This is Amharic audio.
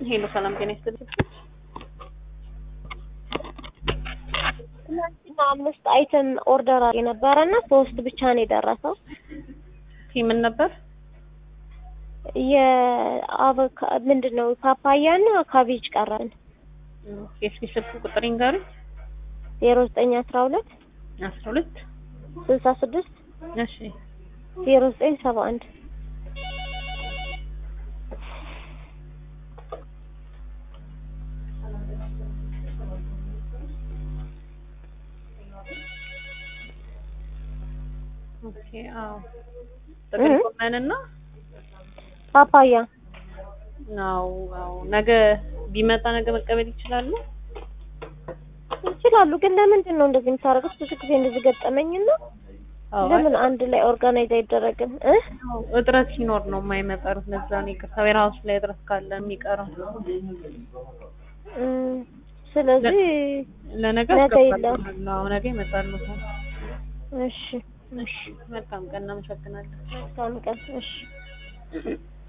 ሄሎ ሰላም ጤና ይስጥልኝ። ትናንትና አምስት አይተም ኦርደር አድርጌ ነበረ እና ሶስት ብቻ ነው የደረሰው። ምን ነበር? የአቮካ ምንድን ነው ፓፓያ እና ካቤጅ ቀረን። እስኪ ስልክ ቁጥር ይንገሩኝ። ዜሮ ዘጠኝ አስራ ሁለት አስራ ሁለት ስልሳ ስድስት እሺ ዜሮ ዘጠኝ ሰባ አንድ ኦኬ አዎ ጥቅል ጎመንና ፓፓያ አዎ አዎ ነገ ቢመጣ ነገ መቀበል ይችላሉ? ይችላሉ። ግን ለምንድን ነው እንደዚህ የምታደርጉት? ብዙ ጊዜ እንደዚህ ገጠመኝና አዎ ለምን አንድ ላይ ኦርጋናይዝ አይደረግም እ አዎ፣ እጥረት ሲኖር ነው የማይመጣሩት። ለዛ ነው ይቅርታ። ዌርሃውስ ላይ እጥረት ካለ የሚቀረው። እም፣ ስለዚህ ለነገ ነገ አስገባለሁ። አዎ ነገ ይመጣሉ። እሺ እሺ መልካም ቀን፣ እናመሰግናለን። መልካም ቀን። እሺ